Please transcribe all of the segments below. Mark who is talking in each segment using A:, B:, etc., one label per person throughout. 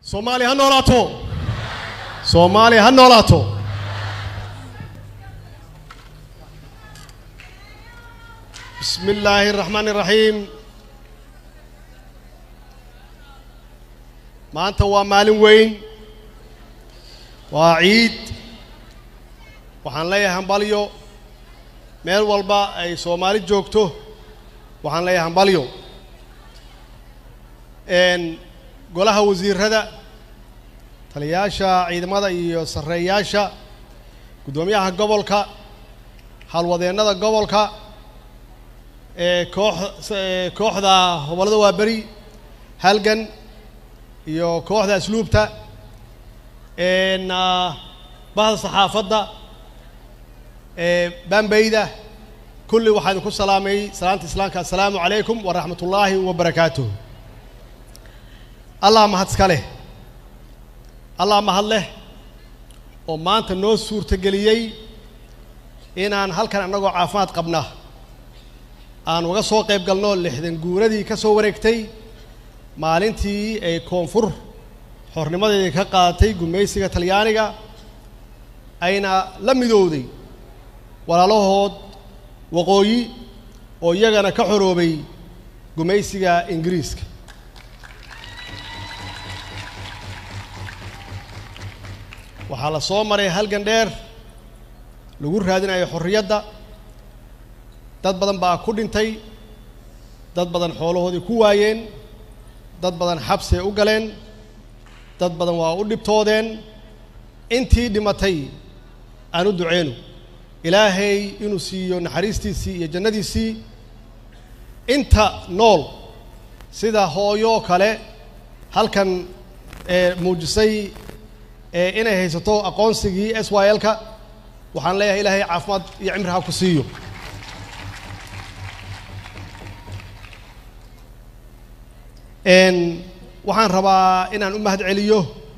A: soomaaliya ha noolaato soomaaliya ha noolaato bismi illaahi araxmaani iraxiim maanta waa maalin weyn waa ciid waxaan leeyahay hambalyo meel walba ay soomaali joogto waxaan leeyahay hambalyo golaha wasiirada taliyayaasha ciidamada iyo sarreeyaasha guddoomiyaha gobolka halwadeennada gobolka ee koox kooxda hobollada waaberi halgan iyo kooxda asluubta bahda saxaafadda bambeyda kulli waxaa idinku salaamay salaanta islaamka assalaamu calaykum waraxmat ullaahi wabarakaatuh allah mahad iska leh allah mahad leh oo maanta noo suurtageliyey inaan halkan annagoo caafimaad qabna aan uga soo qayb galno lixdan guuradii ka soo wareegtay maalintii ay koonfur xornimadeedii ka qaadatay gumaysiga talyaaniga ayna la midowday walaalahood waqooyi oo iyagana ka xoroobay gumaysiga ingiriiska waxaa la soo maray halgan dheer lagu raadinayo xorriyadda dad badan baa ku dhintay dad badan xoolahoodii ku waayeen dad badan xabsi ay u galeen dad badan waa u dhibtoodeen intii dhimatay aan u duceyno ilaahay inuu siiyo naxariistiisii iyo jannadiisii inta nool sida hooyo kale halkan ee muujisay ee inay haysato aqoonsigii s y l-ka waxaan leeyahay ilaahay caafimaad iyo cimri ha ku siiyo waxaan rabaa inaan u mahad celiyo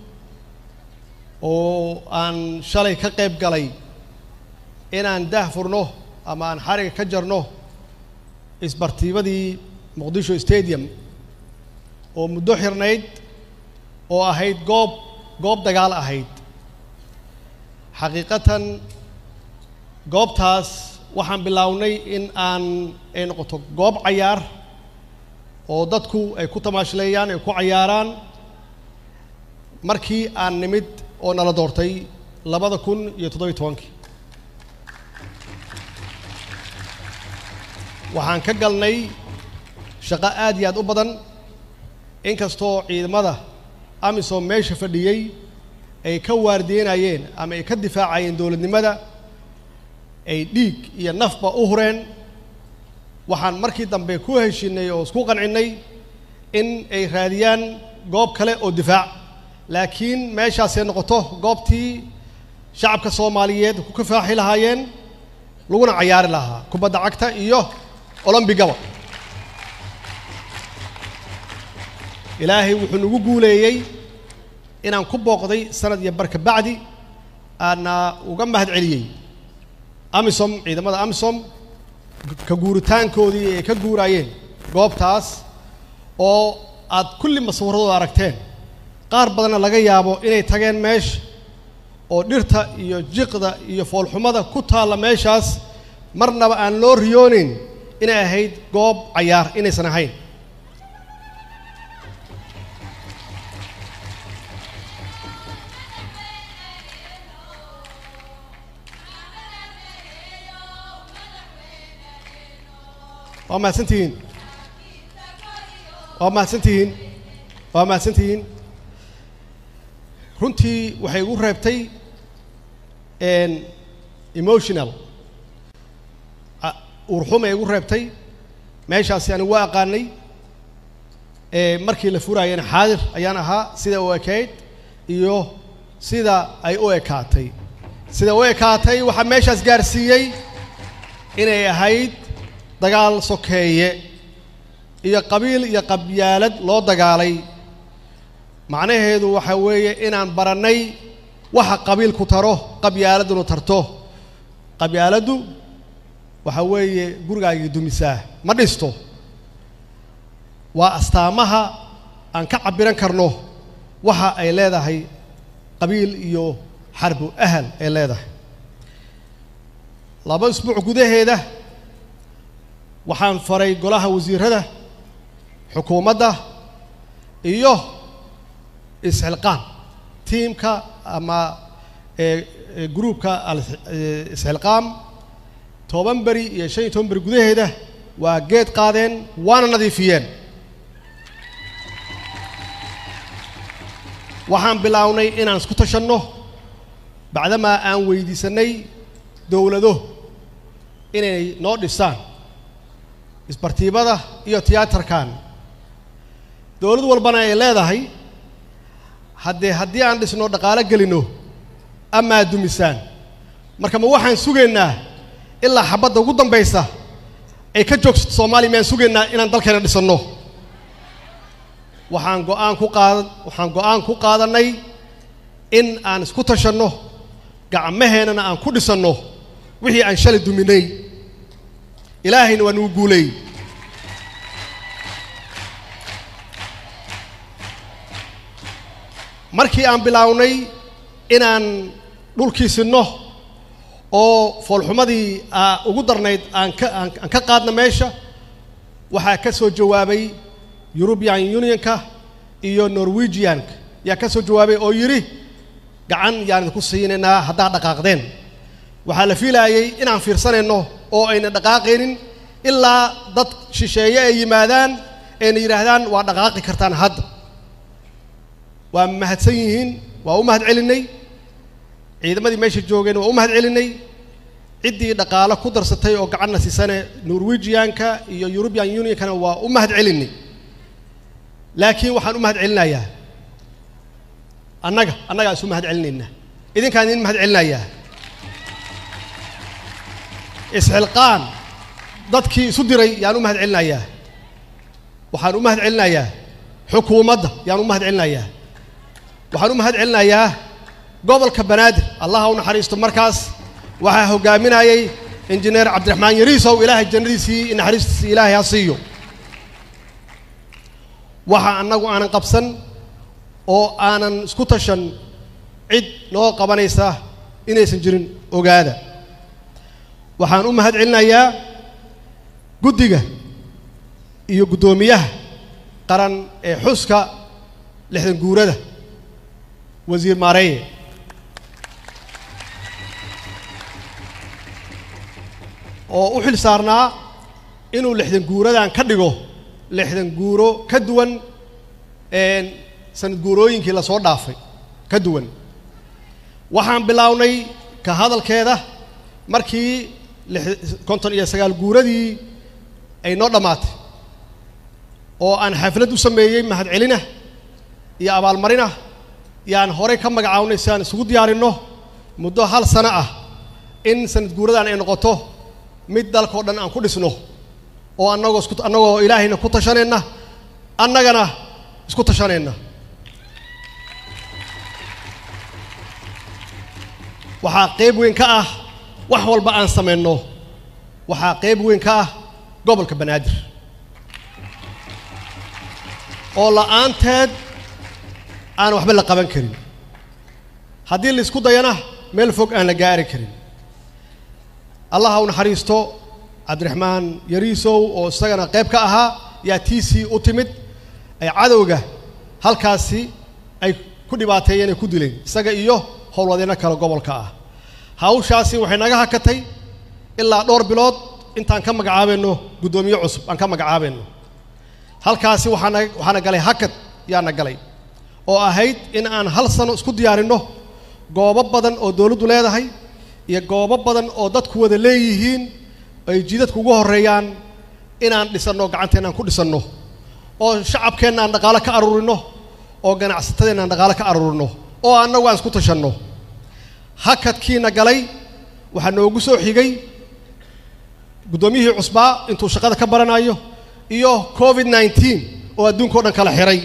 A: oo aan shalay ka qayb galay inaan daah furno ama aan xariga ka jarno isbartiibadii muqdisho stadium oo muddo xirnayd oo ahayd goob goob dagaal ahayd xaqiiqatan goobtaas waxaan bilownay in aan ay noqoto goob cayaar oo dadku ay ku tamaashleeyaan ay ku cayaaraan markii aan nimid oo nala doortay labada kun iyo toddobiy tobankii waxaan ka galnay shaqo aad iyo aad u badan inkastoo ciidamada amisom meesha fadhiyey ay ka waardiyenayeen ama ay ka difaacayeen dowladnimada ay dhiig iyo nafba u hureen waxaan markii dambe ku heshinay oo isku qancinnay in ay raadiyaan goob kale oo difaac laakiin meeshaasay noqoto goobtii shacabka soomaaliyeed ku kafaaxi lahaayeen laguna cayaari lahaa kubadda cagta iyo olombigaba ilaahay wuxuu nagu guuleeyey inaan ku booqday sanad iyo barka bacdi aana uga mahad celiyey amisom ciidamada amisom ka guuritaankoodii ay ka guuraayeen goobtaas oo aad kulli maswiradooda aragteen qaar badanna laga yaabo inay tageen meesha oo dhirta iyo jiqda iyo foolxumada ku taalla meeshaas marnaba aan loo riyooneyn inay ahayd goob cayaar inaysan ahayn waa mahadsantihiin waa mahadsantihiin waa mahadsantihiin runtii waxay igu reebtay emotional uurxumay igu reebtay meeshaasi anigu waa aqaanay markii la furaayana xaadir ayaan ahaa sida u ekayd iyo sida ay u ekaatay sida u ekaatay waxaa meeshaas gaarsiiyey inay ahayd dagaal sokeeye iyo qabiil iyo qabyaalad loo dagaalay macnaheedu waxaa weeye inaan barannay waxa qabiilku taro qabyaaladunu tarto qabyaaladdu waxaa weeye gurigaagii dumisaa ma dhisto waa astaamaha aan ka cabbiran karno waxa ay leedahay qabiil iyo xarbu ahal ay leedahay laba isbuuc gudaheeda waxaan faray golaha wasiirada xukuumadda iyo isxilqaan tiimka ama gruupka isxilqaam toban beri iyo shan iyo toban beri gudaheeda waa geed qaadeen waana nadiifiyeen waxaan bilownay inaan isku tashanno bacdamaa aan weydiisanay dowlado inay noo dhisaan isbartiibada iyo tiyaatarkan dowlad walbana ay leedahay haddee haddii aan dhisno dhaqaalo gelino amaa dumisaan marka ma waxaan sugaynaa ilaa xabadda ugu dambaysa ay ka joogsato soomaaliya mayaan sugaynaa inaan dalkeena dhisanno waxaan go-aan ku qaada waxaan go-aan ku qaadannay in aan isku tashanno gacmaheennana aan ku dhisanno wixii aan shalay duminay ilaahayna waa nugu guuleey markii aan bilaawnay inaan dhulkii sinno oo foolxumadii ugu darnayd aan ka aan ka qaadna meesha waxaa ka soo jawaabay eurubian unionka iyo norwegianka yaa ka soo jawaabay oo yidhi gacan yaan idinku siinaynaa haddaad dhaqaaqdeen waxaa la fiilaayey inaan fiirsanayno oo ayna dhaqaaqaynin ilaa dad shisheeye ay yimaadaan ayna yidhaahdaan waa dhaqaaqi kartaan hadda waa mahadsan yihiin waa u mahad celinay ciidamadii meesha joogeen waa u mahad celinay ciddii dhaqaalo ku darsatay oo gacanna siisane norwegianka iyo eurubian unionkana waa u mahad celinay laakiin waxaan u mahad celinayaa annaga annagaa isu mahad celinaynaa idinkaan idin mahad celinayaa isxilqaan dadkii isu diray yaan u mahad celinayaa waxaan u mahad celinayaa xukuumadda yaan u mahad celinayaa waxaan u mahad celinayaa gobolka banaadir allaha u naxariisto markaas waxaa hogaaminayay injineer cabdiraxmaan yariisow ilaahay jannadiisii naxariistiisii ilaahay ha siiyo waxa annagu aanan qabsan oo aanan isku tashan cid noo qabanaysa inaysan jirin ogaada waxaan u mahad celinayaa guddiga iyo guddoomiyaha qaran ee xuska lixdan guurada wasiir maareeye oo u xil saarnaa inuu lixdan guuradan ka dhigo lixdan guuro ka duwan sanad guurooyinkii lasoo dhaafay ka duwan waxaan bilownay ka hadalkeeda markii konton iyo sagaal guuradii ay noo dhammaatay oo aan xaflad u sameeyey mahad celina iyo abaalmarina yaan horey ka magacawnay si aan isugu diyaarinno muddo hal sano ah in sanad guuradan ay noqoto mid dalkao dhan aan ku dhisno oo annagoo isku annagoo ilaahayna ku tashanayna annagana isku tashanayna waxaa qayb weyn ka ah wax walba aan samayno waxaa qayb weyn ka ah gobolka banaadir oo la'aanteed aan waxba la qaban karin haddii la isku dayana meel fog aan la gaari karin allaha u naxariisto cabdiraxmaan yariisow oo isagana qayb ka ahaa yaa tiisii u timid ay cadowga halkaasi ay ku dhibaateeyeen ay ku dileen isaga iyo howlwadeenno kale gobolka ah hawshaasi waxay naga hakatay ilaa dhowr bilood intaan ka magacaabayno guddoomiye cusub aan ka magacaabayno halkaasi waxaana waxaana galay hakad yaana galay oo ahayd in aan hal sano isku diyaarinno goobo badan oo dowladdu leedahay iyo goobo badan oo dadku wada leeyihiin ay jidadku ugu horreeyaan inaan dhisanno gacanteenna aan ku dhisanno oo shacabkeenna aan dhaqaalo ka aruurinno oo ganacsatadeenna aan dhaqaalo ka aruurinno oo annagu aan isku tashanno hakadkiina galay waxaa noogu soo xigay guddoomiyihii cusbaa intuu shaqada ka baranayo iyo covid nneteen oo adduunka o dhan kala xihay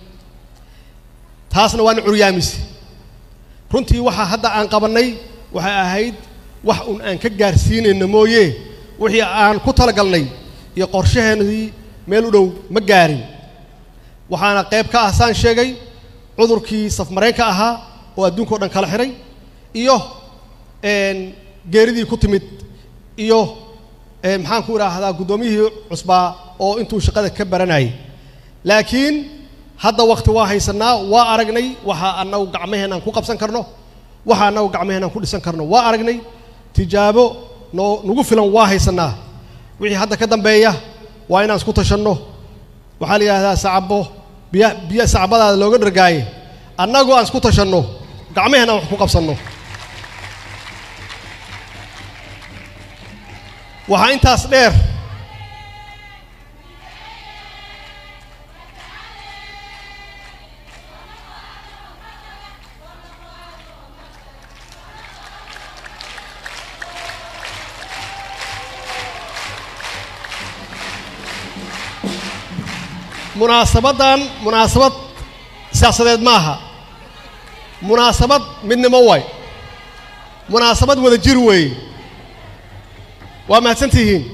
A: taasna waana curyaamise runtii waxaa hadda aan qabannay waxay ahayd wax un aan ka gaarsiinayno mooye wixii aan ku talagalnay iyo qorshaheennadii meel u dhow ma gaarin waxaana qayb ka ah saan sheegay cudurkii safmareenka ahaa oo adduunka o dhan kala xiray iyo geeridii ku timid iyo maxaan ku idhaahdaa guddoomiyihii cusbaa oo intuu shaqada ka baranayay laakiin hadda wakti waa haysanaa waa aragnay waxa annagu gacmaheenaan ku qabsan karno waxa annagu gacmaheenaan ku dhisan karno waa aragnay tijaabo noo nagu filan waa haysanaa wixii hadda ka dambeeya waa inaan isku tashanno waxaa la yidhahdaa sacabo biya biyo sacbadaada looga dhargaaye annagoo aan isku tashanno gacmaheenaan wax ku qabsanno waxaa intaas dheer munaasabaddan munaasabad siyaasadeed ma aha munaasabad midnimo waay munaasabad wada jir weeye waa mahadsan tihiin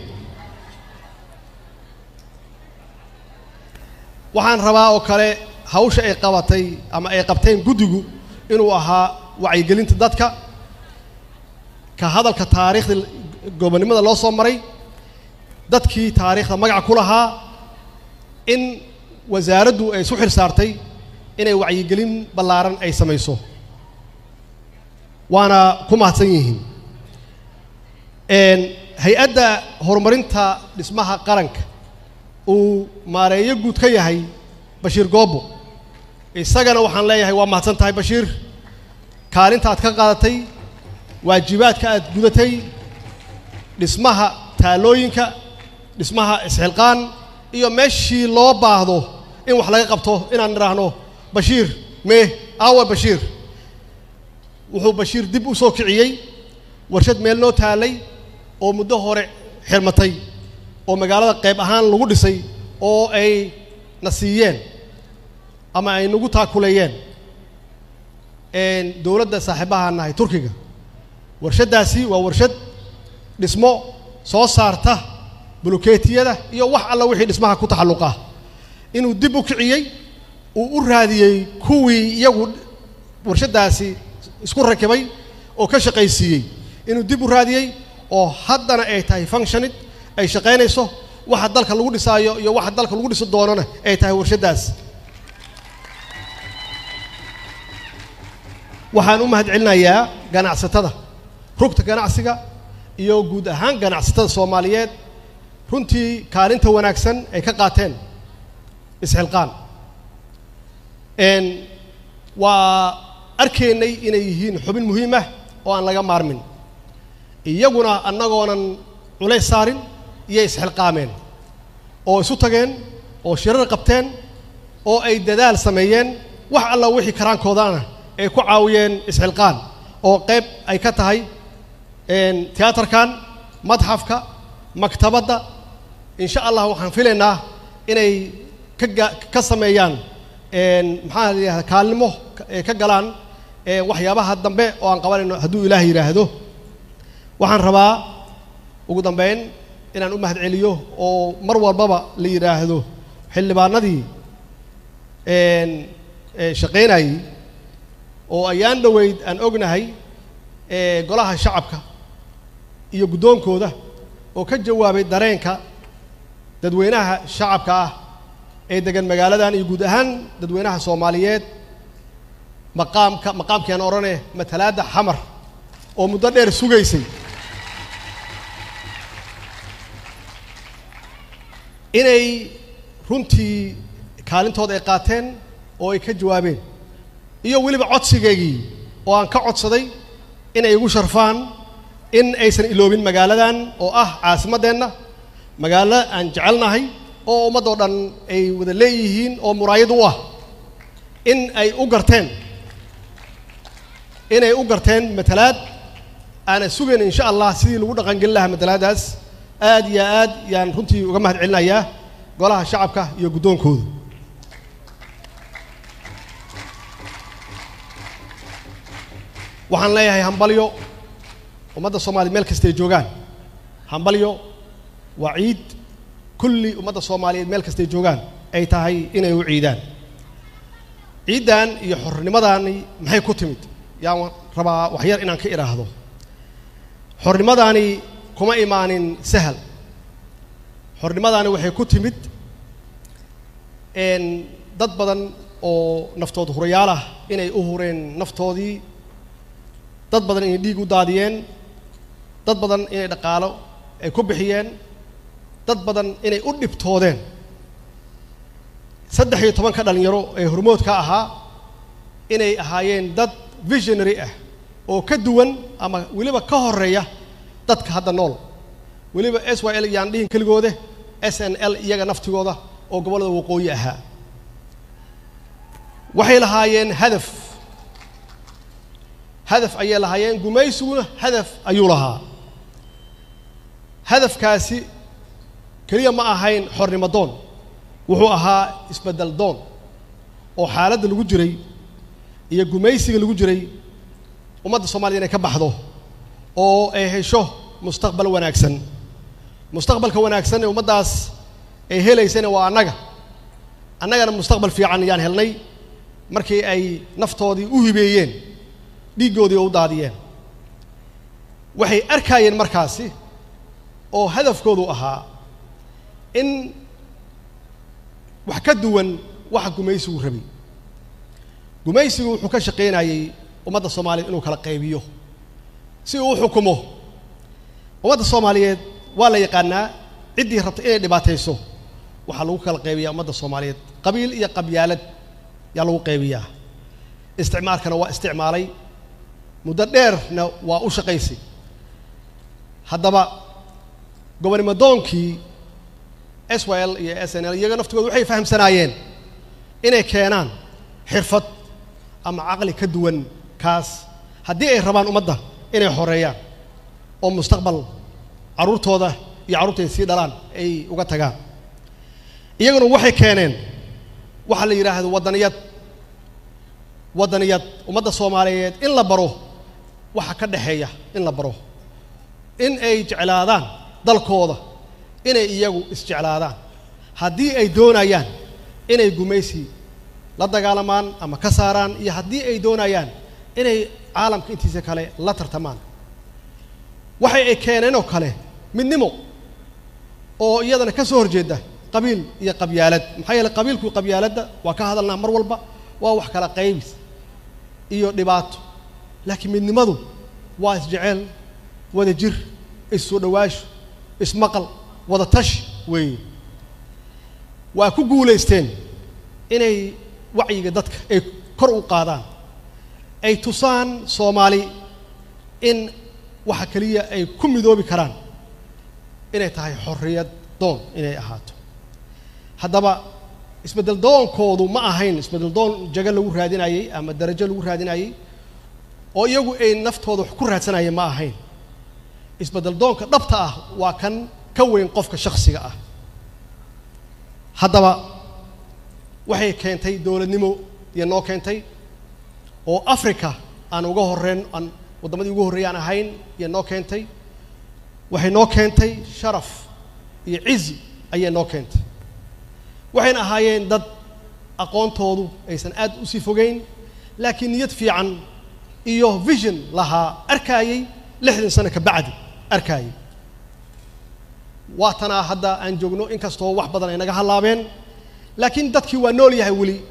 A: waxaan rabaa oo kale hawsha ay qabatay ama ay qabteen guddigu inuu ahaa wacyigelinta dadka ka hadalka taariikhda gobonnimada loo soo maray dadkii taariikhda magaca ku lahaa in wasaaraddu ay isu xil saartay inay wacyigelin ballaaran ay samayso waana ku mahadsan yihiin hay-adda horumarinta dhismaha qaranka uu maareeyo guud ka yahay bashiir goobo isagana waxaan leeyahay waa mahadsan tahay bashiir kaalinta aad ka qaadatay waajibaadka aad gudatay dhismaha taalooyinka dhismaha isxilqaan iyo meeshii loo baahdo in wax laga qabto inaan idhaahno bashiir mee aawa bashiir wuxuu bashiir dib u soo kiciyey warshad meel noo taalay oo muddo hore xirmatay oo magaalada qayb ahaan lagu dhisay oo ay na siiyeen ama ay nagu taakuleeyeen dowladda saaxiibahaan nahay turkiga warshaddaasi waa warshad dhismo soo saarta bulukeetiyada iyo wax alla wixii dhismaha ku taxalluqa inuu dib u kiciyey uu u raadiyey kuwii iyagu warshaddaasi isku rakibay oo ka shaqaysiiyey inuu dib u raadiyey oo haddana ay tahay functionid ay shaqaynayso waxa dalka lagu dhisaayo iyo waxa dalka lagu dhisi doonana ay tahay warshaddaas waxaan u mahadcelinayaa ganacsatada rugta ganacsiga iyo guud ahaan ganacsatada soomaaliyeed runtii kaalinta wanaagsan ay ka qaateen isxilqaan waa arkaynay inay yihiin xubin muhiim ah oo aan laga maarmin iyaguna annagoonan culays saarin iyo isxilqaameen oo isu tageen oo shirar qabteen oo ay dadaal sameeyeen wax alla wixii karaankoodana ay ku caawiyeen isxilqaan oo qayb ay ka tahay tiyaatarkan madxafka maktabadda insha allah waxaan filaynaa inay kaga ka sameeyaan maxaa la yidhahda kaalnimo ka galaan waxyaabaha dambe oo aan qabanayno hadduu ilaah yidhaahdo waxaan rabaa ugu dambeyn inaan u mahadceliyo oo mar walbaba la yidhaahdo xildhibaanadii shaqaynayey oo ayaan dhoweyd aan ognahay golaha shacabka iyo guddoonkooda oo ka jawaabay dareenka dadweynaha shacabka ah ee degan magaaladan iyo guud ahaan dadweynaha soomaaliyeed maqaamka maqaamkii aan odhane matalaadda xamar oo muddo dheer sugaysay inay runtii kaalintooda ay qaateen oo ay ka jawaabeen iyo weliba codsigeygii oo aan ka codsaday inay igu sharfaan in aysan iloobin magaaladan oo ah caasimaddeenna magaalo aan jecelnahay oo ummaddoo dhan ay wada leeyihiin oo muraayad u ah in ay u garteen inay u garteen matalaad aanan sugayn insha allah sidii lagu dhaqangelin lahaa matalaaddaas aad iyo aad yaan runtii uga mahad celinayaa golaha shacabka iyo guddoonkooda waxaan leeyahay hambalyo ummadda soomaaliya meel kastay joogaan hambalyo waa ciid kulli ummadda soomaaliyeed meel kastay joogaan ay tahay inay u ciidaan ciiddan iyo xornimadaani maxay ku timid yaan rabaa waxyar inaan ka idhaahdo xornimadaani kuma imaanin sahal xornimadaani waxay ku timid dad badan oo naftood hurayaal ah inay u hureen naftoodii dad badan inay dhiig u daadiyeen dad badan inay dhaqaalo ay ku bixiyeen dad badan inay u dhibtoodeen saddex iyo tobanka dhalinyaro ee hormoodka ahaa inay ahaayeen dad visionary ah oo ka duwan ama weliba ka horeeya dadka hadda nool weliba s y l yaan dhihin keligoode s n l iyaga naftigooda oo gobollada waqooyi ahaa waxay lahaayeen hadaf hadaf ayay lahaayeen gumaysiguna hadaf ayuu lahaa hadafkaasi keliya ma ahayn xornimo doon wuxuu ahaa isbeddel doon oo xaaladda lagu jiray iyo gumaysiga lagu jiray ummadda soomaliya inay ka baxdo oo ay hesho mustaqbal wanaagsan mustaqbalka wanaagsan ee ummaddaas ay helaysana waa annaga annagana mustaqbal fiican ayaan helnay markii ay naftoodii u hibeeyeen dhiiggoodii oo u daadiyeen waxay arkaayeen markaasi oo hadafkoodu ahaa in wax ka duwan waxa gumaysigu rabay gumaysigu wuxuu ka shaqaynayey ummadda soomaaliyeed inuu kala qaybiyo si uu u xukumo ummadda soomaaliyeed waa la yaqaanaa ciddii rabta inay dhibaatayso waxaa lagu kala qaybiyaa ummadda soomaaliyeed qabiil iyo qabyaalad yaa lagu qaybiyaa isticmaalkana waa isticmaalay muddo dheerna waa u shaqaysay haddaba gobonnimo doonkii s y l iyo s n l iyaga naftigooda waxay fahamsanaayeen inay keenaan xirfad ama caqli ka duwan kaas haddii ay rabaan ummadda inay xoreeyaan oo mustaqbal carruurtooda iyo carruurta ay sii dhalaan ay uga tagaan iyaguna waxay keeneen waxaa la yidhaahdo waddaniyad waddaniyad ummadda soomaaliyeed in la baro waxa ka dhexeeya in la baro in ay jeclaadaan dalkooda inay iyagu isjeclaadaan haddii ay doonayaan inay gumaysi la dagaalamaan ama ka saaraan iyo haddii ay doonayaan inay caalamka intiisa kale la tartamaan waxay ay keeneen oo kale midnimo oo iyadana ka soo horjeeda qabiil iyo qabyaalad maxaa yeele qabiilku qabyaaladda waa ka hadalnaa mar walba waa wax kala qaybis iyo dhibaato laakiin midnimadu waa isjeceel wada jir issoo dhawaasho ismaqal wada tashi weeye waa ku guulaysteen inay wacyiga dadka ay kor u qaadaan ay tusaan soomaali in waxa keliya ay ku midoobi karaan inay tahay xorriyad doon inay ahaato haddaba isbeddel doonkoodu ma ahayn isbeddel doon jago lagu raadinayey ama darajo lagu raadinayey oo iyagu ay naftooda wax ku raadsanayeen ma ahayn isbeddel doonka dhabta ah waa kan ka weyn qofka shakhsiga ah haddaba waxay keentay dowladnimo iyo noo keentay oo africa aan uga horreyn aan waddamadii ugu horreeyay aan ahayn iyo noo keentay waxay noo keentay sharaf iyo cizi ayay noo keentay waxayna ahaayeen dad aqoontoodu aysan aad u sii fogeyn laakiin niyad fiican iyo vision lahaa arkaayey lixdan sano ka bacdi arkaayey waatanaa hadda aan joogno inkastoo wax badan ay naga hallaabeen laakiin dadkii waa nool yahay weli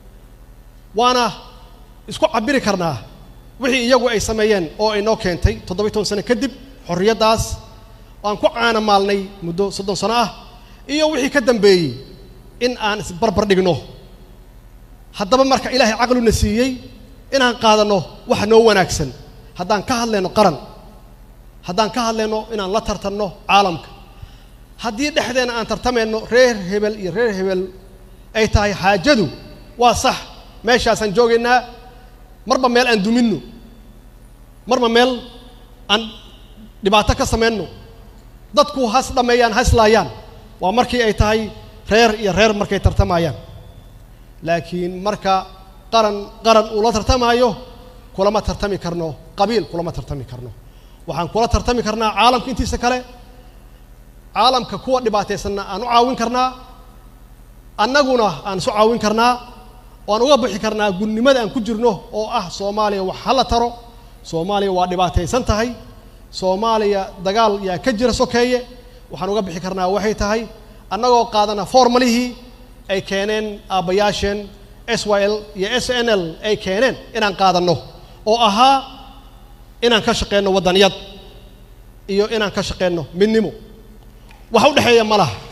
A: waana isku cabiri karnaa wixii iyagu ay sameeyeen oo ay noo keentay toddobiy toban sano kadib xorriyaddaas aan ku caana maalnay muddo soddon sano ah iyo wixii ka dambeeyey in aan isbarbar dhigno haddaba marka ilaahay caqluna siiyey inaan qaadanno waxa noo wanaagsan haddaan ka hadlayno qaran haddaan ka hadlayno inaan la tartanno caalamka haddii dhexdeena aan tartamayno reer hebel iyo reer hebel ay tahay xaajadu waa sax meeshaasaan joogaynaa marba meel aan duminno marba meel aan dhibaato ka samayno dadku has dhammeeyaan haslaayaan waa markii ay tahay reer iyo reer markay tartamayaan laakiin marka qaran qaran uu la tartamaayo kulama tartami karno qabiil kulama tartami karno waxaan kula tartami karnaa caalamka intiisa kale caalamka kuwa dhibaataysanna aan u caawin karnaa annaguna aan isu caawin karnaa waan uga bixi karnaa gunnimada aan ku jirno oo ah soomaaliya wax hala taro soomaaliya waa dhibaataysan tahay soomaaliya dagaal yaa ka jira sokeeye waxaan uga bixi karnaa waxay tahay annagoo qaadana formalihii ay keeneen aabbayaasheen s y l iyo s n l ay keeneen inaan qaadanno oo ahaa inaan ka shaqeyno waddaniyad iyo inaan ka shaqeyno midnimo wax u dhexeeya ma laha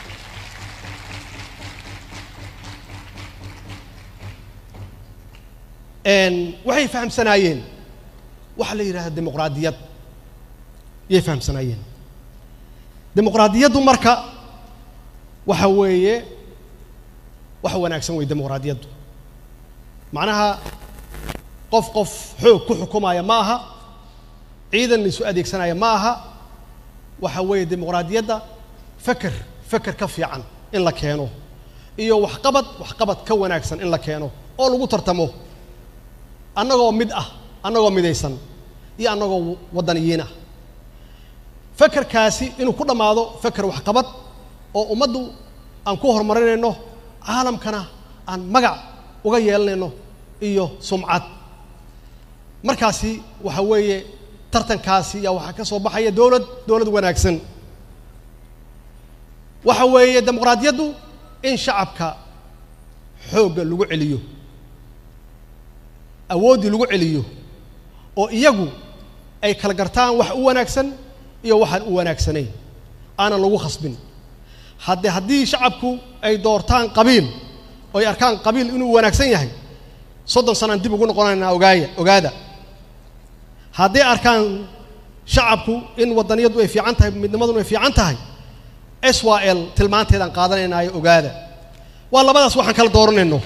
A: waxay fahamsanaayeen waxa la yidhahda dimuqraadiyad yay fahamsanaayeen dimuqraadiyaddu marka waxa weeye wax wanaagsan wey dimuqraadiyaddu macnaha qof qof xoog ku xukumaya ma aha ciidan la isu adeegsanaya ma aha waxa weeye dimuqraadiyadda feker feker ka fiican in la keeno iyo waxqabad waxqabad ka wanaagsan in la keeno oo lagu tartamo annagoo mid ah annagoo midaysan iyo annagoo waddaniyiin ah fekerkaasi inuu ku dhammaado feker waxqabad oo ummaddu aan ku horumarinayno caalamkana aan magac uga yeelanayno iyo sumcad markaasi waxa weeye tartankaasi yaa waxaa ka soo baxaya dowlad dowlad wanaagsan waxa weeye dimuqraadiyaddu in shacabka xoogga lagu celiyo awooddii lagu celiyo oo iyagu ay kala gartaan wax u wanaagsan iyo waxaan u wanaagsanayn aanan lagu khasbin hadde haddii shacabku ay doortaan qabiil oo ay arkaan qabiil inuu wanaagsan yahay soddon sanaan dib ugu noqonaynaa ogaaya ogaada hadday arkaan shacabku in waddaniyaddu ay fiican tahay midnimaduna ay fiican tahay s y l tilmaanteedaan qaadanaynaayo ogaada waa labadaas waxaan kala dooranayno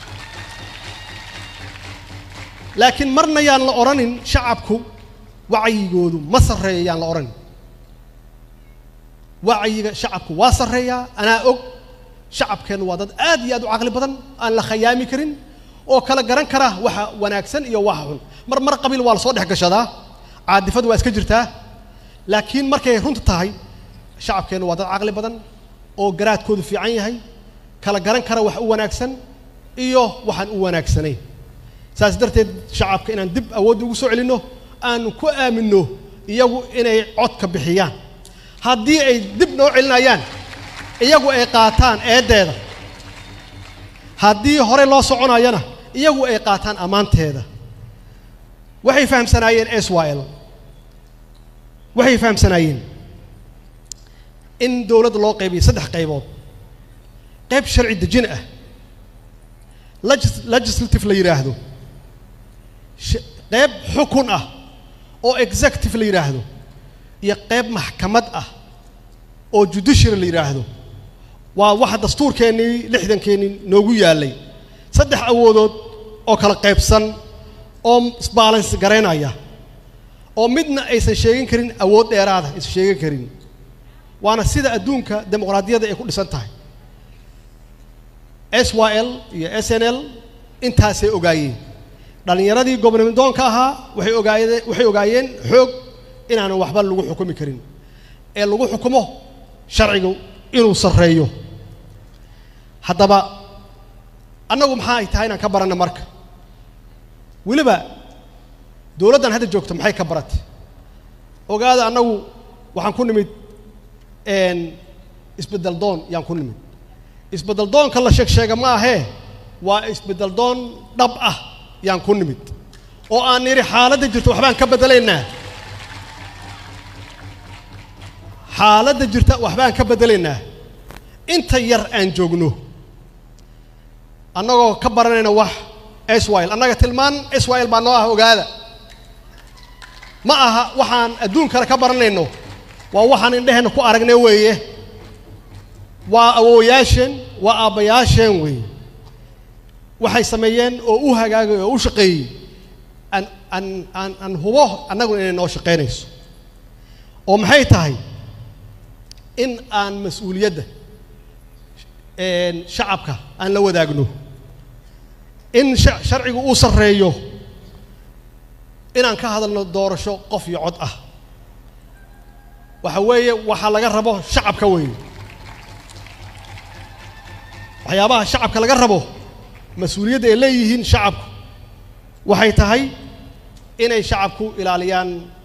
A: laakiin marna yaan la odhanin shacabku wacyigoodu ma sarreeyo yaan la odhanin wacyiga shacabku waa sarreeyaa anaa og shacabkeennu waa dad aad iyo aad u caqli badan aan la khayaami karin oo kala garan kara waxa wanaagsan iyo waxa xun mar mar qabiil waa la soo dhex gashadaa caadifadu waa iska jirtaa laakiin markay runta tahay shacabkeennu waa dad caqli badan oo garaadkoodu fiican yahay kala garan kara wax u wanaagsan iyo waxaan u wanaagsanayn saas darteed shacabka inaan dib awoodda ugu soo celinno aanu ku aaminno iyagu inay codka bixiyaan haddii ay dib noo celinayaan iyagu ay qaataan eeddeeda haddii hore loo soconayana iyagu ay qaataan ammaanteeda waxay fahamsanaayeen s y l waxay fahamsanaayeen in dowladda loo qaybiyo saddex qaybood qayb sharci dejin ah legislative la yidhaahdo qayb xukun ah oo executive la yidhaahdo iyo qayb maxkamad ah oo judiciary la yidhaahdo waa waxa dastuurkeennii lixdankeenii noogu yaallay saddex awoodood oo kala qaybsan oo sbalance garaynaya oo midna aysan sheegin karin awood dheeraada aysan sheegin karin waana sida adduunka dimuqraadiyadda ay ku dhisan tahay s y l iyo s n l intaasay ogaayeen dhallinyaradii gobnamidoonka ahaa waxay ogaayeen waxay ogaayeen xoog inaanan waxba lagu xukumi karin ee lagu xukumo sharcigu inuu sarreeyo haddaba annagu maxaa ay tahay inaan ka baranno marka weliba dowladdan hadda joogto maxay ka baratay ogaada annagu waxaan ku nimid isbeddel doon yaan ku nimid isbeddel doonka la sheeg sheega ma ahee waa isbeddel doon dhab ah yaan ku nimid oo aan nidhi xaaladda jirto waxbaan ka beddelaynaa xaaladda jirta waxbaan ka beddelaynaa inta yar aan joogno annagoo ka baranayna wax swil annaga tilmaan swil baa noo ah ogaada ma aha waxaan adduun kale ka baranayno waa waxaan indheheenna ku aragnay weeye waa awooyaasheen waa aabbayaasheen weeye waxay sameeyeen oo u hagaagay oo u shaqeeyey aan aan aan aan hubo annaguna inay noo shaqaynayso oo maxay tahay in aan mas-uuliyadda shacabka aan la wadaagno in sharcigu uu sarreeyo inaan ka hadalno doorasho qof iyo cod ah waxa weeye waxaa laga rabo shacabka weeye waxyaabaha shacabka laga rabo mas-uuliyadda ay leeyihiin shacabku waxay tahay inay shacabku ilaaliyaan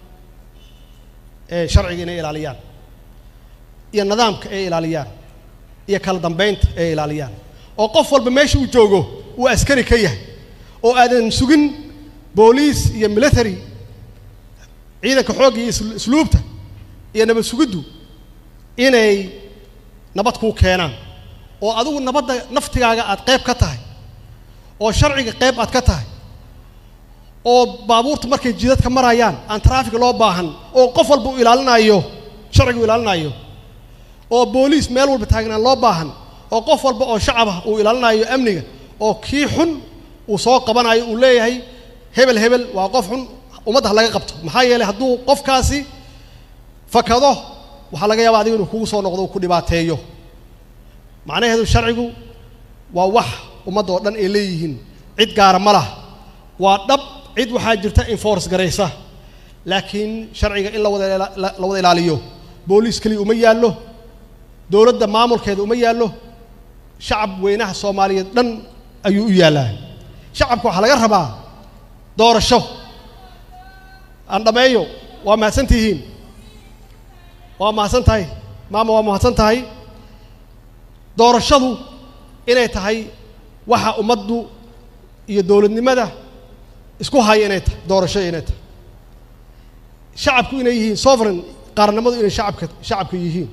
A: sharciga inay ilaaliyaan iyo nidaamka ay ilaaliyaan iyo kala dambeynta ay ilaaliyaan oo qof walba meesha uu joogo uu askari ka yahay oo aadan sugin booliis iyo military ciidanka xoogga iyo isluubta iyo nabad sugiddu inay nabad kuu keenaan oo adigu nabadda naftigaaga aad qayb ka tahay oo sharciga qayb aad ka tahay oo baabuurta markay jidadka marayaan aan traafig loo baahan oo qof walba uu ilaalinayo sharciga uu ilaalinayo oo booliis meel walba taagnaan loo baahan oo qof walba oo shacab ah uu ilaalinayo amniga oo kii xun uu soo qabanayo uu leeyahay hebel hebel waa qof xun ummadda ha laga qabto maxaa yeelay hadduu qofkaasi fakado waxaa laga yaaba adiga inuu kugu soo noqdo uu ku dhibaateeyo macnaheedu sharcigu waa wax ummadda oo dhan ay leeyihiin cid gaara ma laha waa dhab cid waxaa jirta enforce garaysa laakiin sharciga in la wada la wada ilaaliyo booliis keliya uma yaallo dowladda maamulkeeda uma yaallo shacab weynaha soomaaliyeed dhan ayuu u yaallaa shacabka waxaa laga rabaa doorasho aan dhammeeyo waa mahadsan tihiin waa mahadsan tahay maama waa mahadsan tahay doorashadu inay tahay waxa ummaddu iyo dowladnimada isku haya inay tahay doorasho inay tahay shacabku inay yihiin sovereign qaarnimadu inay shacabka shacabka yihiin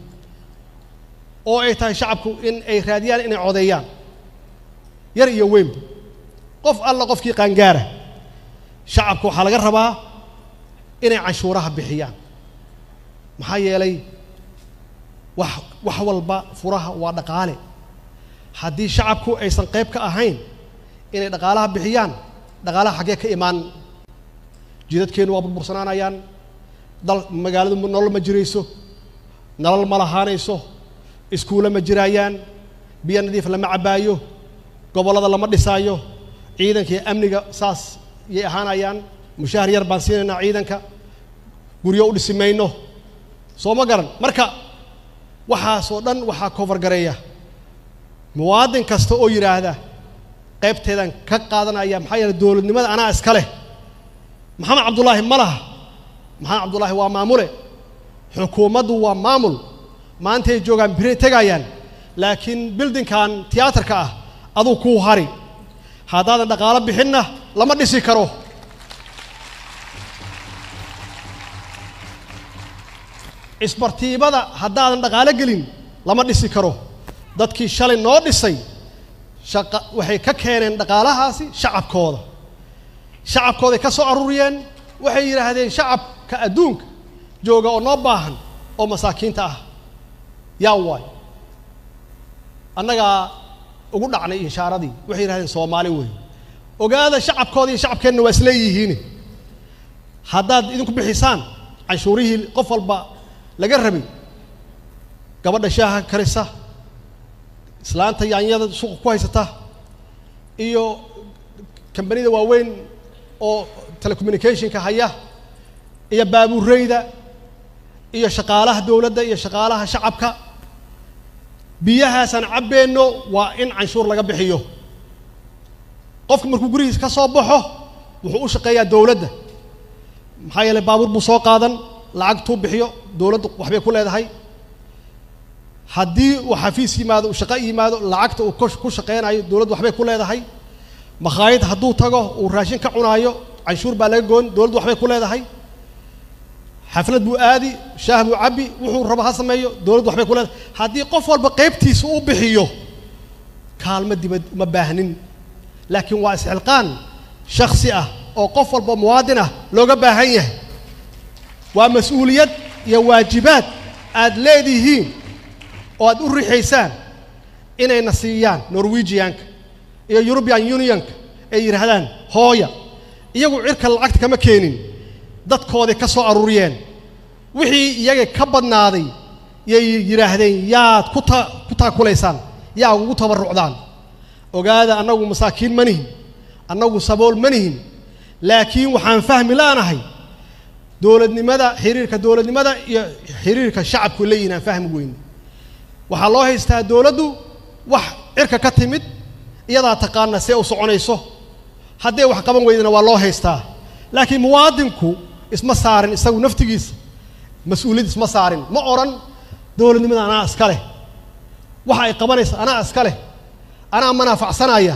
A: oo ay tahay shacabku in ay raadiyaan inay codeeyaan yar iyo weynba qof alla qofkii qaangaara shacabka waxaa laga rabaa inay canshuuraha bixiyaan maxaa yeelay wax wax walba furaha waa dhaqaale haddii shacabku aysan qayb ka ahayn inay dhaqaalaha bixiyaan dhaqaalaha xaggee ka imaan jidadkeennu waa burbursanaanayaan dal magaaladu nolol ma jirayso nolol ma lahaanayso iskuulle ma jiraayaan biyo nadiif lama cabbaayo gobollada lama dhisaayo ciidanka iyo amniga saas yay ahaanayaan mushaahar yar baan siinaynaa ciidanka guryo u dhisi mayno soo ma garan marka waxaasoo dhan waxaa kofargareeya muwaadin kasta oo yidhaahda qaybteedan ka qaadanaya maxaa yeeley dowladnimada anaa iska leh maxamed cabdullaahi ma laha maxamed cabdullaahi waa maamule xukuumaddu waa maamul maantay joogaan biray tegayaan laakiin bildinkan tiyaatarka ah aduu kuu hari haddaadan dhaqaalo bixinna lama dhisi karo isbartiibada haddaadan dhaqaalo gelin lama dhisi karo dadkii shalay noo dhisay shaqa waxay ka keeneen dhaqaalahaasi shacabkooda shacabkooday ka soo aruuriyeen waxay yidhaahdeen shacabka adduunka jooga oo noo baahan oo masaakiinta ah yaa waay annagaa ugu dhacnay inshaaradii waxay yidhahdeen soomaali wey ogaada shacabkooda iyo shacabkeenna waa isleeyihiin haddaad idinku bixisaan canshuurihii qof walba laga rabay gabadha shaaha karisa islaanta yaanyada suuqa ku haysata iyo kambanida waaweyn oo telecommunicationka haya iyo baabuureyda iyo shaqaalaha dowladda iyo shaqaalaha shacabka biyahaasaan cabbeenno waa in canshuur laga bixiyo qofka markuu gurigiis ka soo baxo wuxuu u shaqeeyaa dowladda maxaa yeeley baabuur buu soo qaadan lacagtuu bixiyo dowladdu waxbay ku leedahay haddii uu xafiis yimaado uu shaqo yimaado lacagta uu ku shaqeynayo dowladdu waxbay ku leedahay makhaayad hadduu tago uu raashin ka cunaayo canshuur baa laga goon dowladdu waxbay ku leedahay xaflad buu aadi shaah buu cabbi wuxuu rabo ha sameeyo dowladdu waxbay ku leedahay haddii qof walba qaybtiisa u bixiyo kaalmo dibad uma baahnin laakiin waa isxilqaan shaksi ah oo qof walba muwaadin ah looga baahan yahay waa mas-uuliyad iyo waajibaad aad leedihiin oo aad u rixaysaan inayna siiyaan norwegianka iyo european unionka ay yidhaahdaan hooya iyagu cirka lacagta kama keenin dadkooday ka soo aruuriyeen wixii iyaga ka badnaaday yay yidhaahdeen yaad ku ta ku taakulaysaan yaa ugu tabarrucdaan ogaada annagu masaakiin ma nihin annagu sabool ma nihin laakiin waxaan fahmi la'nahay dowladnimada xiriirka dowladnimada iyo xiriirka shacabku leeyihin aan fahmi weyne waxaa loo haystaa dowladdu wax cirka ka timid iyadaa taqaana see u soconayso hadday wax qaban weydana waa loo haystaa laakiin muwaadinku isma saarin isagu naftigiisa mas-uuliyad isma saarin ma odhan dowladnimada anaa iska leh waxa ay qabanaysa anaa iska leh anaa manaafacsanaya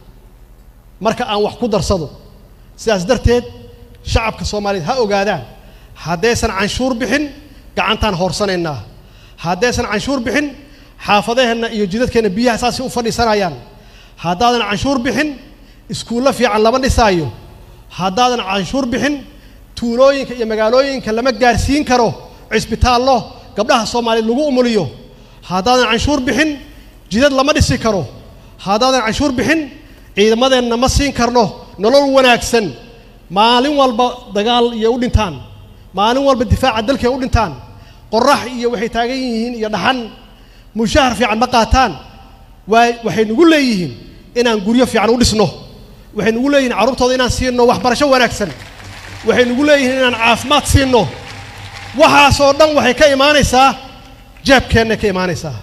A: marka aan wax ku darsado sidaas darteed shacabka soomaaliyeed ha ogaadaan haddaysan canshuur bixin gacantaan hoorsanaynaa haddaysan canshuur bixin xaafadaheenna iyo jidadkeenna biyaha saasay u fadhiisanayaan haddaadan canshuur bixin iskuullo fiican lama dhisaayo haddaadan canshuur bixin tuulooyinka iyo magaalooyinka lama gaarsiin karo cisbitaallo gabdhaha soomaaliyeed lagu umuliyo haddaadan canshuur bixin jidad lama dhisi karo haddaadan canshuur bixin ciidamadeenna ma siin karno nolol wanaagsan maalin walba dagaal iyo u dhintaan maalin walba difaaca dalkay u dhintaan qorax iyo waxay taagan yihiin iyo dhaxan mushahar fiican ma qaataan waa waxay nagu leeyihiin inaan guryo fiican u dhisno waxay nagu leeyihiin carruurtooda inaan siinno waxbarasho wanaagsan waxay nagu leeyihiin inaan caafimaad siinno waxaasoo dhan waxay ka imaanaysaa jeebkeennay ka imaanaysaa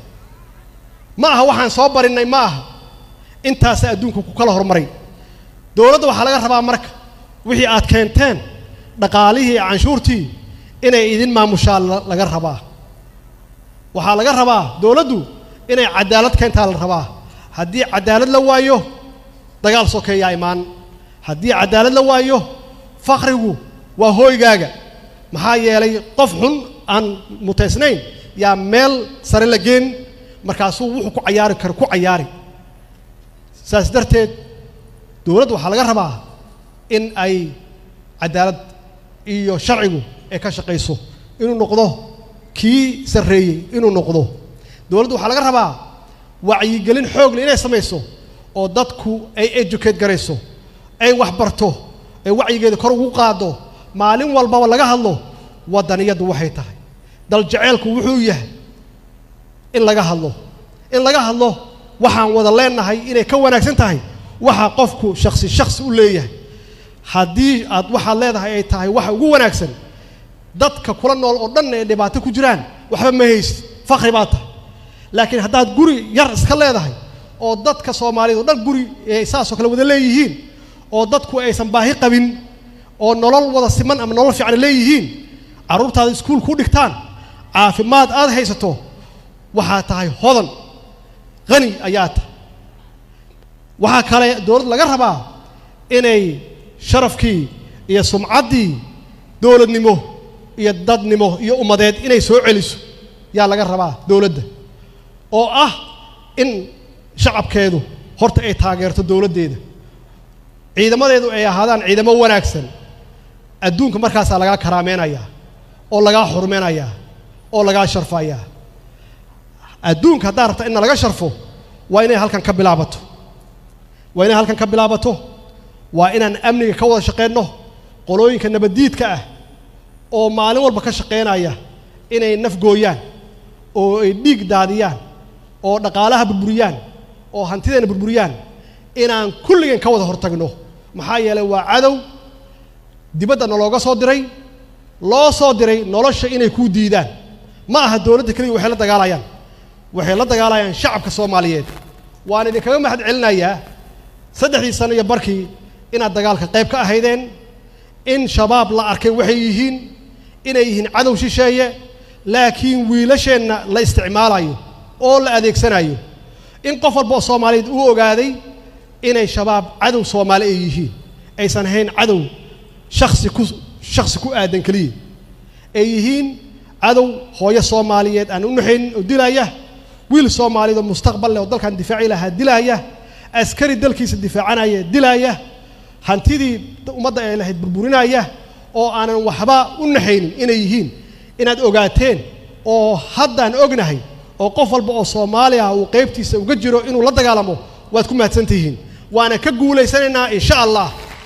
A: ma aha waxaan soo barinnay ma aha intaasa adduunka ku kala hormaray dowladda waxaa laga rabaa marka wixii aad keenteen dhaqaalihii canshuurtii inay idin maamushaa laga rabaa waxaa laga rabaa dowladdu inay cadaalad keentaa la rabaa haddii cadaalad la waayo dagaal sokeeyaa imaan haddii cadaalad la waayo fakrigu waa hooygaaga maxaa yeelay qof xun aan mutaysnayn yaa meel sare la geen markaasuu wuxuu ku cayaari karo ku cayaari saas darteed dowladda waxaa laga rabaa in ay cadaalad iyo sharcigu ay ka shaqayso inuu noqdo kii sarreeyey inuu noqdo dowladda waxaa laga rabaa wacyigelin xoog leh inay samayso oo dadku ay educate garayso ay waxbarto ay wacyigeeda kor ugu qaado maalin walbaba laga hadlo waddaniyaddu waxay tahay dal jaceylku wuxuu yahay in laga hadlo in laga hadlo waxaan wada leenahay inay ka wanaagsan tahay waxa qofku shaksi shaksi u leeyahay haddii aad waxaad leedahay ay tahay waxa ugu wanaagsan dadka kula nool oo dhan ay dhibaato ku jiraan waxba ma haysid fakri baa tahay laakiin haddaad guri yar iska leedahay oo dadka soomaaliyeed oo dhan guri ay saasoo kale wada leeyihiin oo dadku aysan baahi qabin oo nolol wada siman ama nolol fiican leeyihiin carruurtaada iskuul ku dhigtaan caafimaad aad haysato waxaa tahay hodan qani ayaa tahay waxaa kale dowladda laga rabaa inay sharafkii iyo sumcaddii dowladnimo iyo dadnimo iyo ummadeed inay soo celiso yaa laga rabaa dowladda oo ah in shacabkeedu horta ay taageerto dowladdeeda ciidamadeedu ay ahaadaan ciidamo wanaagsan adduunka markaasaa lagaa karaameynayaa oo lagaa xurmeynayaa oo lagaa sharfayaa adduunka haddaad rabta inna laga sharfo waa inay halkan ka bilaabato waa inay halkan ka bilaabato waa inaan amniga ka wada shaqeyno qolooyinka nabaddiidka ah oo maalin walba ka shaqeynaya inay naf gooyaan oo ay dhiig daadiyaan oo dhaqaalaha burburiyaan oo hantideena burburiyaan inaan kulligeen ka wada hortagno maxaa yeelay waa cadow dibadda nalooga soo diray loo soo diray nolosha inay kuu diidaan ma aha dowladda keliya waxay la dagaalayaan waxay la dagaalayaan shacabka soomaaliyeed waan idinkaga mahad celinayaa saddexdii sano iyo barkii inaad dagaalka qayb ka ahaydeen in shabaab la arkay waxay yihiin inay yihiin cadow shisheeye laakiin wiilasheenna la isticmaalayo oo la adeegsanayo in qof walba oo soomaaliyeed uu ogaaday inay shabaab cadow soomaali ay yihiin aysan ahayn cadow shaksi ku shaksi ku aadan keliya ay yihiin cadow hooyo soomaaliyeed aan u naxaynin oo dilaya wiil soomaaliyeed oo mustaqbal leh oo dalkan difaaci lahaa dilaya askari dalkiisa difaacanaya dilaya hantidii ummadda ay lahayd burburinaya oo aanan waxba u naxaynin inay yihiin inaad ogaateen oo haddaan ognahay oo qof walba oo soomaali ah uu qaybtiisa uga jiro inuu la dagaalamo waad ku mahadsan tihiin waana ka guulaysanaynaa insha allah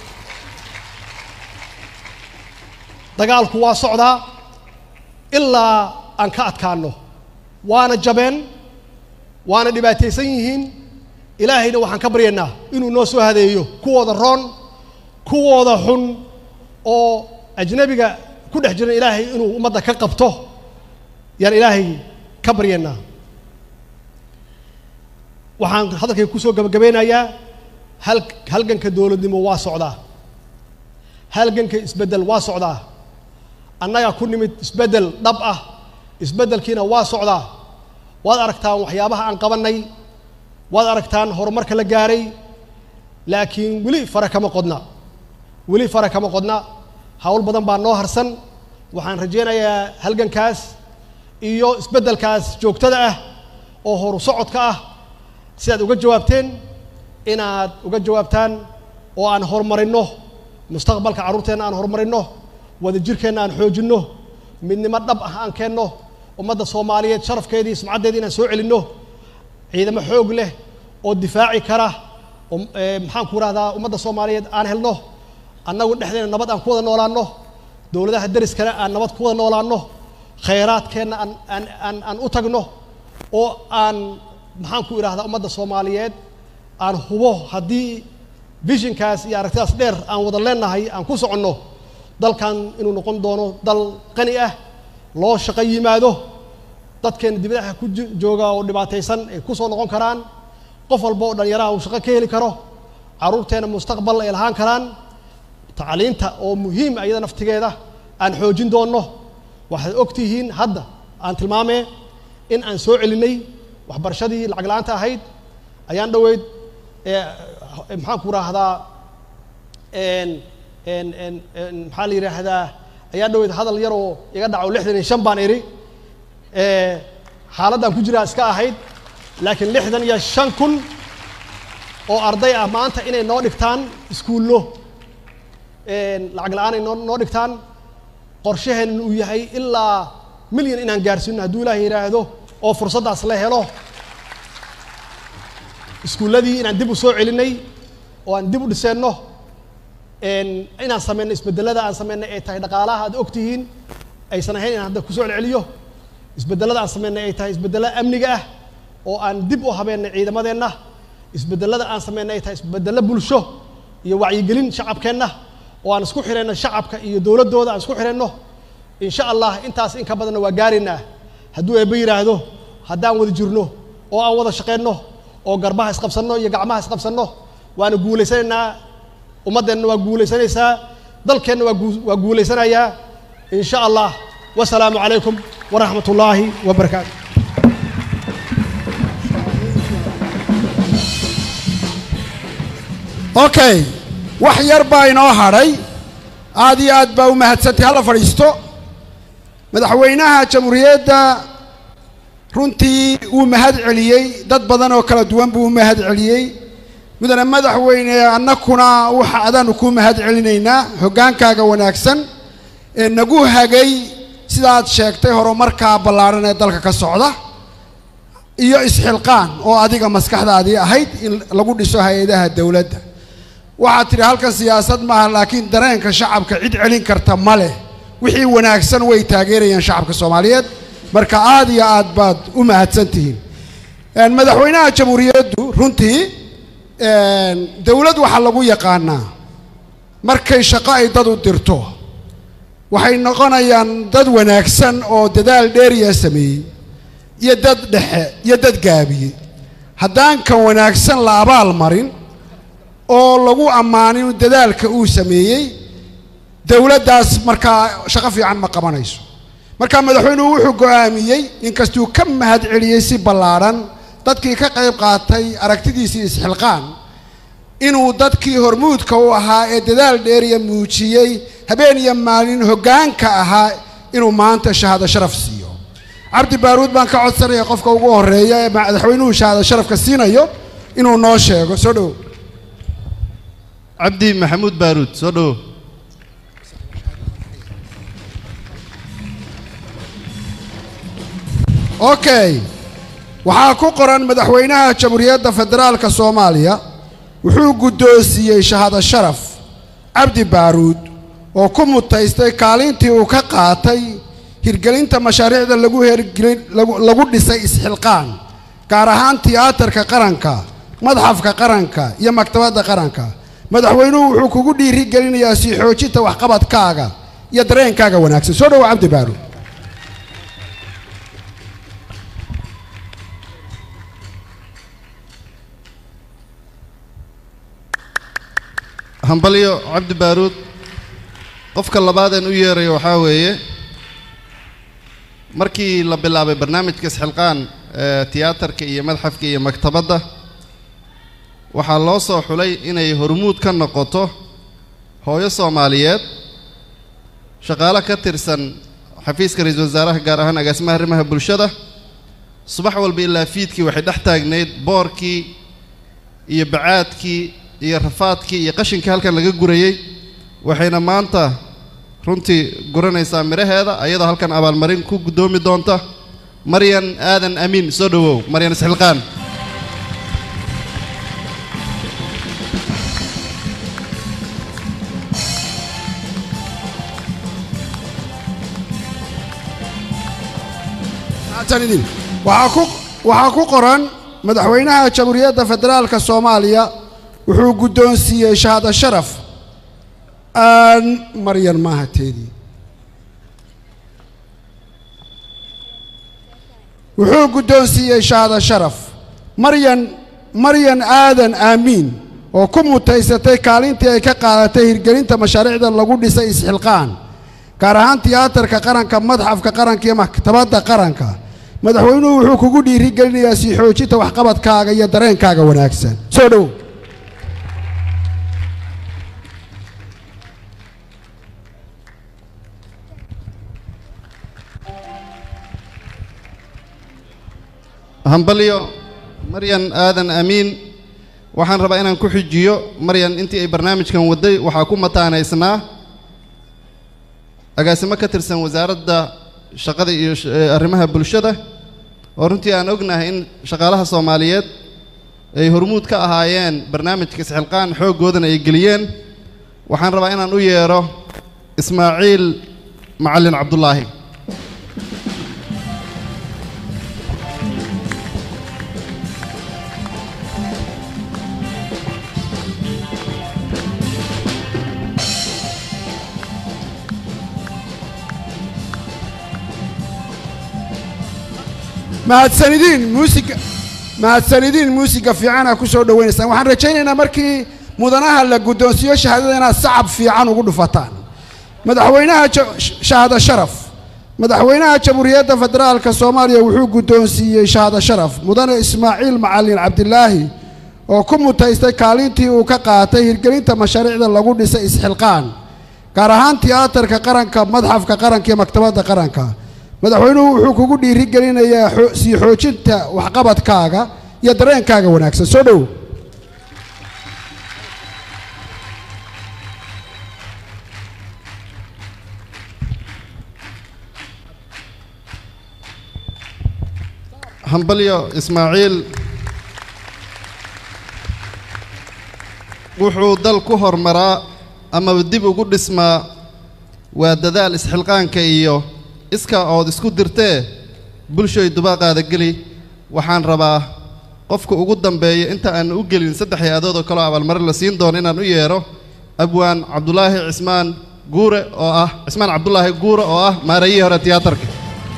A: dagaalku waa socdaa ilaa aan ka adkaanno waana jabeen waana dhibaataysan yihiin ilaahayna waxaan ka baryaynaa inuu noo soo hadeeyo kuwooda roon kuwooda xun oo ajnabiga ku dhex jiran ilaahay inuu ummadda ka qabto yaan ilaahay ka baryaynaa waxaan hadalkay kusoo gabagabeynayaa hal halganka dowladnimo waa socdaa halganka isbeddel waa socdaa annagaa ku nimid isbeddel dhab ah isbeddelkiina waa socdaa waad aragtaan waxyaabaha aan qabannay waad aragtaan horumarka la gaaray laakiin weli fara kama qodna weli fara kama qodna hawl badan baa noo harsan waxaan rajaynayaa halgankaas iyo isbeddelkaas joogtada ah oo horu socodka ah sidaad uga jawaabteen inaad uga jawaabtaan oo aan horumarinno mustaqbalka carruurteenna aan horumarinno wadajirkeenna aan xoojinno midnimo dhab ah aan keenno ummadda soomaaliyeed sharafkeedii sumcaddeedii inaan soo celinno ciidamo xoog leh oo difaaci kara oo maxaan ku rahdaa ummadda soomaaliyeed aan helno annagu dhexdeena nabad aan ku wada noolaanno dowladaha deriskana aan nabad ku wada noolaanno khayraadkeenna aan aan aan aan u tagno oo aan maxaan ku idhahdaa ummadda soomaaliyeed aan hubo haddii visionkaas iyo aragtidaas dheer aan wada leenahay aan ku soconno dalkan inuu noqon doono dal qani ah loo shaqo yimaado dadkeena dibadaha ku jooga oo dhibaataysan ay ku soo noqon karaan qof walba oo dhallinyaraha uu shaqo ka heli karo carruurteena mustaqbal ay lahaan karaan tacliinta oo muhiim ah iyada naftigeeda aan xoojin doonno waxaad og tihiin hadda aan tilmaamee in aan soo celinay waxbarashadii lacag la-aanta ahayd ayaan dhoweyd maxaan ku raahdaa maxaa la yidhaahdaa ayaan dhoweyd hadal yaroo iga dhaco lixdan iyo shan baan idhi xaaladdan ku jiraa iska ahayd laakiin lixdan iyo shan kun oo arday ah maanta inay noo dhigtaan iskuullo lacag la-aanay noo noo dhigtaan qorshaheenna uu yahay ilaa milyan inaan gaarsiino hadduu ilaahay yidhaahdo oo fursaddaas la helo iskuulladii inaan dib u soo celinay oo aan dib u dhiseenno inaan sameyno isbedelada aan sameynay ay tahay dhaqaalaha aad og tihiin aysan ahayn inaan hadda kusoo celceliyo isbedelada aan sameynay ay tahay isbedelo amniga ah oo aan dib u habeennay ciidamadeenna isbedelada aan sameynay ay tahay isbedelo bulsho iyo wacyigelin shacabkeenna oo aan isku xirayno shacabka iyo dowladdooda aan isku xirayno insha allah intaas in ka badanna waa gaaraynaa hadduu eebbe yidhaahdo haddaan wada jirno oo aan wada shaqeyno oo garbaha isqabsanno iyo gacmaha isqabsanno waana guulaysanaynaa ummaddeenna waa guulaysanaysaa dalkeenna waa guu waa guulaysanayaa in sha allah wasalaamu calaykum waraxmat ullaahi wabarakaatu
B: okay wax yar baa inoo hadhay aad iyo aad baa u mahadsantay hala fadhiisto madaxweynaha jamhuuriyadda runtii wuu mahad celiyey dad badan oo kala duwan buu u mahad celiyey mudane madaxweyne annakuna waxa adaanu kuu mahad celinaynaa hoggaankaaga wanaagsan ee nagu hagay sidaad sheegtay horumarkaa ballaadhan ee dalka ka socda iyo isxilqaan oo adiga maskaxdaadii ahayd in lagu dhiso hay-adaha dowladda waxaad tidhi halkan siyaasad maaha laakiin dareenka shacabka cid celin karta ma leh wixii wanaagsan way taageerayaan shacabka soomaaliyeed marka aad iyo aad baad u mahadsan tihiin madaxweynaha jamhuuriyaddu runtii dowlad waxaa lagu yaqaanaa markay shaqo ay dad u dirto waxay noqonayaan dad wanaagsan oo dadaal dheeriya sameeyey iyo dad dhexe iyo dad gaabiyey haddaan kan wanaagsan la abaal marin oo lagu ammaanin dadaalka uu sameeyey dowladdaas markaa shaqo fiican ma qabanayso marka madaxweynuhu wuxuu go'aamiyey inkastuu ka mahad celiyey si ballaadhan dadkii ka qayb qaatay aragtidiisii isxilqaan inuu dadkii hormuudka u ahaa ee dadaal dheeriya muujiyey habeen iyo maalin hoggaanka ahaa inuu maanta shahaado sharaf siiyo cabdi baaruud baan ka codsanaya qofka ugu horreeya ee madaxweynuhu shahaado sharafka siinayo inuu noo sheego soo dhowo
C: cabdi maxamuud baaruud soo dhowo
B: okay waxaa ku qoran madaxweynaha jamhuuriyadda federaalka soomaaliya wuxuu guddoonsiiyey shahaado sharaf cabdi baaruud oo ku mutaystay kaalintii uu ka qaatay hirgelinta mashaariicda lagu hergelin lagu lagu dhisay isxilqaan gaar ahaan tiyaatarka qaranka madxafka qaranka iyo maktabadda qaranka madaxweynuhu wuxuu kugu dhiiri gelinayaa sii xoojinta waxqabadkaaga iyo dareenkaaga wanaagsan soo dhowo cabdi baaruud
C: hambalyo cabdi baaruud qofka labaadeen u yeerayo waxaa weeye markii la bilaabay barnaamijka isxilqaan ee tiyaatarka iyo madxafka iyo maktabadda waxaa loo soo xulay inay hormuud ka noqoto hooyo soomaaliyeed shaqaale ka tirsan xafiiska ra-iisul wasaaraha gaar ahaan agaasimaha arrimaha bulshada subax walba ilaa fiidkii waxay dhex taagnayd boorkii iyo bacaadkii iyo rafaadkii iyo qashinkii halkan laga gurayey waxayna maanta runtii guranaysaa midhaheeda ayadoo halkan abaalmarin ku guddoomi doonta maryan aadan amiin soo dhowow maryan isxilqaan
B: mahadsanidin waxaa ku waxaa ku qoran madaxweynaha jamhuuriyadda federaalka soomaaliya wuxuu guddoonsiiyey shahaado sharaf aan maryan maaha teedii wuxuu guddoonsiiyey shahaado sharaf maryan maryan aadan aamiin oo ku mutaysatay kaalintii ay ka qaadatay hirgelinta mashaariicda lagu dhisay isxilqaan gaar ahaan tiyaatarka qaranka madxafka qaranka iyo maktabadda qaranka madaxweynuhu wuxuu kugu dhiirigelinayaa sii xoojinta waxqabadkaaga iyo dareenkaaga wanaagsan soo dhowow
C: hambalyo maryan aadan amiin waxaan rabaa inaan ku xijiyo maryan intii ay barnaamijkan wadday waxaa ku mataanaysnaa agaasimo ka tirsan wasaaradda shaqada iyo sh- ee arrimaha bulshada oo runtii aan ognahay in shaqaalaha soomaaliyeed ay hormuud ka ahaayeen barnaamijka isxilqaan xooggoodana ay geliyeen waxaan rabaa inaan u yeedho ismaaciil macallin cabdulaahi
B: mahadsanidiin muusiga mahadsanidiin muusiga fiicana ku soo dhowaynaysaan waxaan rajaynaynaa markii mudanaha la guddoonsiiyo shahaadada inaad sacab fiican ugu dhufataan madaxweynaha ja- sh- shahaado sharaf madaxweynaha jamhuuriyadda federaalka soomaaliya wuxuu guddoonsiiyey shahaado sharaf mudane ismaaciil macalin cabdilaahi oo ku mutaystay kaalintii uu ka qaatay hirgelinta mashaariicda lagu dhisay isxilqaan gaar ahaan tiyaatarka qaranka madxafka qaranka iyo maktabadda qaranka madaxweynuhu wuxuu kugu dhiirigelinayaa xo- sii xoojinta waxqabadkaaga iyo dareenkaaga wanaagsan soo dhow
C: hambalyo ismaaciil wuxuu dal ku hormaraa amaba dib ugu dhismaa waa dadaal isxilqaanka iyo iska ood isku dirtee bulshoy dubaaqaada geli waxaan rabaa qofka ugu dambeeya inta aan u gelin saddex hay-adood oo kaleo abaalmarin la siin doono inaan u yeedho abwaan cabdulaahi cismaan guure oo ah cismaan cabdulaahi guure oo ah maarayihii hore tiyaatarka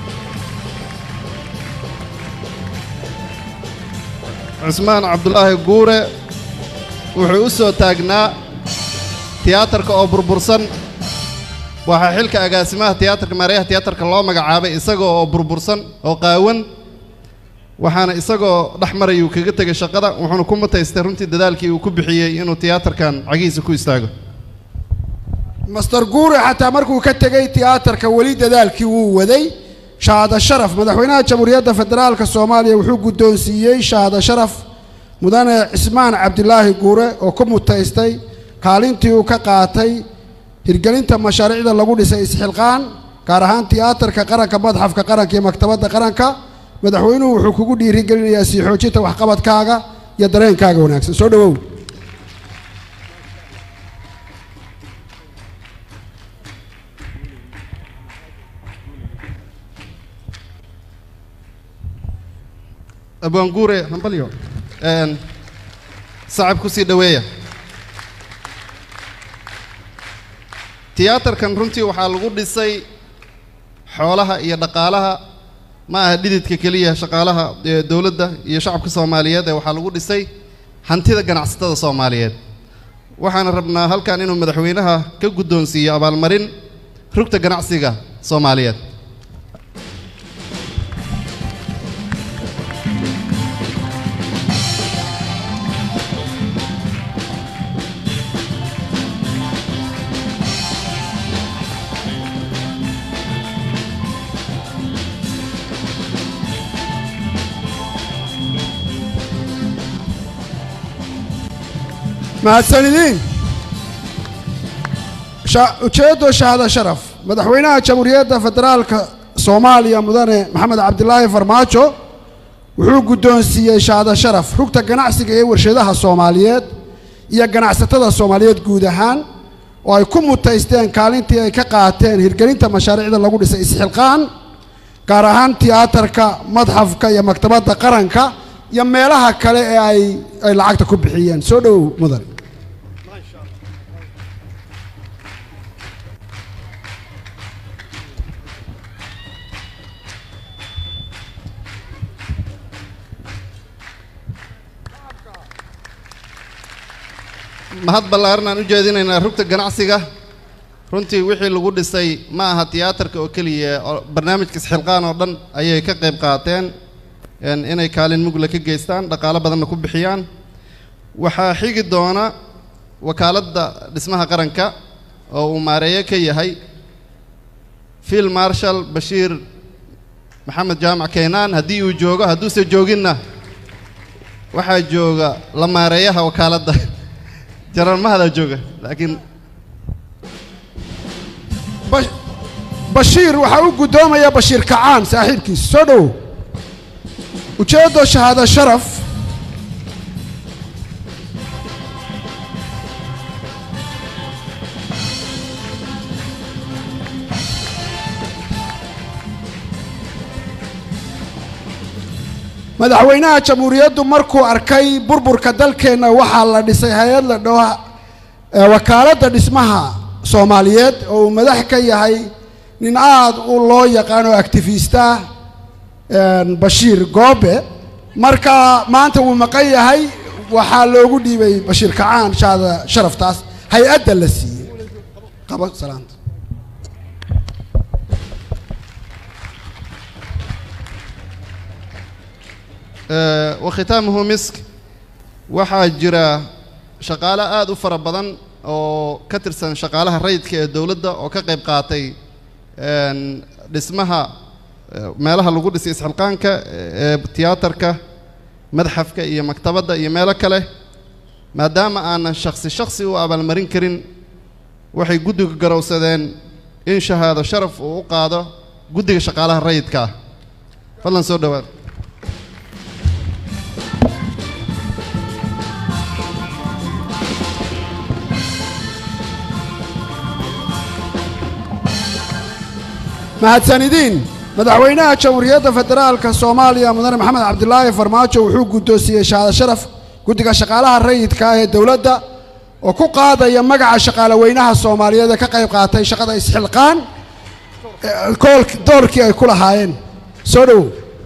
C: cismaan cabdulaahi guure wuxuu u soo taagnaa tiyaatarka oo burbursan waxaa xilka agaasimaha tiyaatarka maarayaha tiyaatarka loo magacaabay isagoo oo burbursan oo qaawan waxaana isagoo dhex marayuu kaga tegay shaqada wuxuuna ku mutaystay runtii dadaalkii uu ku bixiyey inuu tiyaatarkan cagihiisa ku istaago
B: master guure xataa markuu ka tegey tiyaatarka weli dadaalkii wuu waday shahaado sharaf madaxweynaha jamhuuriyadda federaalka soomaaliya wuxuu guddoonsiiyey shahaado sharaf mudane cismaan cabdilaahi guure oo ku mutaystay kaalintii uu ka qaatay hirgelinta mashaariicda lagu dhisay isxilqaan gaar ahaan tiyaatarka qaranka madxafka qaranka iyo maktabadda qaranka madaxweynuhu wuxuu kugu dhiirigelinayaa sii xoojinta waxqabadkaaga iyo dareenkaaga wanaagsan soo dhowow
C: abwaan guure hambalyo een, sacab ku sii dhoweeya tiyaatarkan runtii waxaa lagu dhisay xoolaha iyo dhaqaalaha ma aha dhididka keliya shaqaalaha ee dowladda iyo shacabka soomaaliyeed ee waxaa lagu dhisay hantida ganacsatada soomaaliyeed waxaan rabnaa halkan inuu madaxweynaha ka guddoonsiiyo abaalmarin rugta ganacsiga soomaaliyeed
B: mahadsanidin sha- ujeeddo shahaado sharaf madaxweynaha jamhuuriyadda federaalka soomaaliya mudane maxamed cabdilaahi farmaajo wuxuu guddoonsiiyey shahaado sharaf rugta ganacsiga ee warshadaha soomaaliyeed iyo ganacsatada soomaaliyeed guud ahaan oo ay ku mutaysteen kaalintii ay ka qaateen hirgelinta mashaariicda lagu dhisay isxilqaan gaar ahaan tiyaatarka madxafka iyo maktabadda qaranka iyo meelaha kale ee ay ay lacagta ku bixiyeen soo dhowow mudan
C: mahad ballaaran aan u jeedinaynaa rugta ganacsiga runtii wixii lagu dhisay ma aha tiyaatarka oo keliya oo barnaamijka isxilqaan oo dhan ayay ka qayb qaateen een inay kaalin mugla ka geystaan dhaqaalo badanna ku bixiyaan waxaa xigi doona wakaaladda dhismaha qaranka oo uu maareeye ka yahay field marshal bashiir maxamed jaamac keynaan haddii uu joogo hadduuse jooginna waxaa jooga la maareeyaha wakaaladda jarar mahadaa jooga laakiin
B: Ba- bashiir waxaa u guddoomaya bashiir kacaan saaxiibkiisa soo dhowow ujeeddo shahaado sharaf madaxweynaha jamhuuriyaddu markuu arkay burburka dalkeenna waxaa la dhisay hay-ad la dhaho ee wakaaladda dhismaha soomaaliyeed oo uu madax ka yahay nin aad u loo yaqaano activista een, bashiir goobe marka maanta wuu maqan yahay waxaa loogu dhiibay bashiir kacaan shaada sharaftaas hay-adda la siiyey qabo salaanta
C: Eh, wakhitaamuhu misk waxaa jira shaqaale aad u fara badan oo ka tirsan shaqaalaha rayidka ee dowladda oo ka qayb qaatay een, dhismaha eh, meelaha lagu dhisay isxilqaanka ee tiyaatarka madxafka iyo maktabadda iyo meelo kale maadaama aanan shakhsi shakhsi u abaalmarin karin waxay guddiga garowsadeen in shahaado sharaf uu u qaado guddiga shaqaalaha rayidka ah fadlan soo dhowaad
B: mahadsanidin madaxweynaha jamhuuriyadda federaalka soomaaliya mudane maxamed cabdilaahi farmaajo wuxuu guddoonsiiyey shahaado sharaf guddiga shaqaalaha rayidka ah ee dowladda oo ku qaadaya magaca shaqaaleweynaha soomaaliyeed ee ka qayb qaatay shaqada isxilqaan ee koolk- doorkii ay ku lahaayeen soo dhowow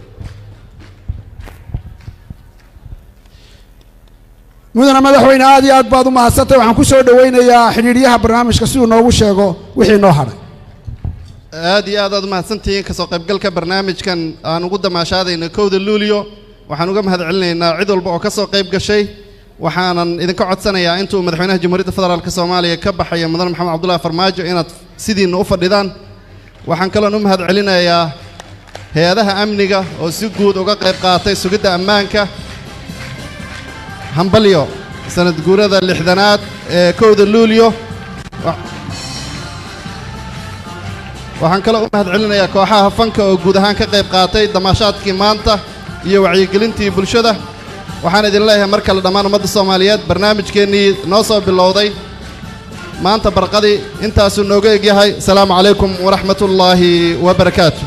B: mudane madaxweyne aad iyo aad baad u mahadsantay waxaan ku soo dhoweynayaa xidhiidhyaha barnaamijka siduu noogu sheego wixii noo hadhay
C: aad iyo aad aad umahadsantihiin kasoo qaybgalka barnaamijkan aan ugu damaashaadayna kowda luulyo waxaan uga mahad celinaynaa cid walba oo ka soo qayb gashay waxaanan idinka codsanayaa intuu madaxweynaha jamhuuriyadda federaalk soomaaliya ka baxaya mudane maxamed cabdullahi farmaajo inaad sidiinna u fadhidaan waxaan kaloon u mahad celinayaa hay-adaha amniga oo si guud uga qayb qaatay sugidda ammaanka hambalyo sanad guurada lixdanaad ee kowda luulyo Wa- waxaan kaloo u mahad celinayaa kooxaha fanka oo guud ahaan ka qayb qaatay damaashaadkii maanta iyo wacyigelintii bulshada waxaan idin leeyahay mar kale dhammaan ummadda soomaaliyeed barnaamijkeennii noo soo bilowday maanta barqadii intaasuu nooga egyahay asalaamu calaykum waraxmatullaahi wabarakaatu